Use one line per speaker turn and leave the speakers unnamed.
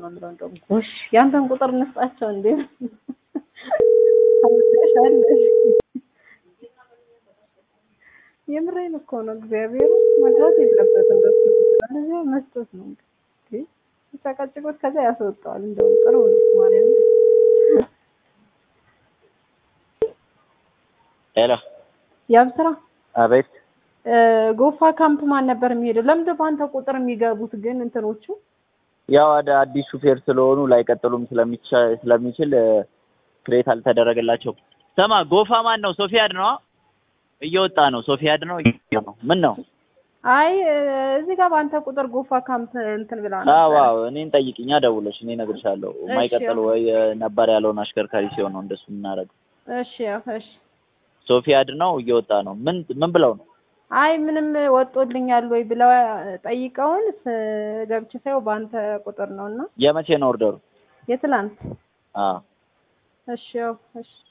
የምለው እንደውም ጎሽ ያንተን ቁጥር እንስጣቸው እንዴ አወዳሻለሽ የምሬን እኮ ነው እግዚአብሔር መግባት የለበትም በሱ እንደዚህ መስጠት ነው እንግዲህ ሲጨቀጭቁት ከዛ ያስወጣዋል እንደውም ጥሩ ነው ማርያም
ሄሎ
ያብስራ
አቤት
ጎፋ ካምፕ ማን ነበር የሚሄደው? ለምንድን በአንተ ቁጥር የሚገቡት ግን እንትኖቹ?
ያው ወደ አዲስ ሹፌር ስለሆኑ ላይቀጥሉም ስለሚቻ- ስለሚችል ክሬት አልተደረገላቸውም። ስማ ጎፋ ማን ነው? ሶፊያድ ነው እየወጣ ነው። ሶፊያድ ነው እየወጣ ነው። ምን ነው?
አይ እዚህ ጋር በአንተ ቁጥር ጎፋ ካምፕ እንትን ብላ
አዎ
ነበር።
አዎ፣ እኔን ጠይቅኛ ደውለሽ እኔ እነግርሻለሁ።
እሺ፣
የማይቀጥል
ያው።
ወይ ነባር ያለውን አሽከርካሪ ሲሆን ነው እንደሱ የምናደርገው።
እሺ ያው እሺ።
ሶፊያድ ነው እየወጣ ነው። ምን ምን ብለው ነው?
አይ ምንም ወጦልኛል ወይ ብለው ጠይቀውን ስ- ገብቼ ሳየው በአንተ ቁጥር ነው እና
የመቼ ነው ኦርደሩ?
የትላንት
አዎ
እሺ ያው እሺ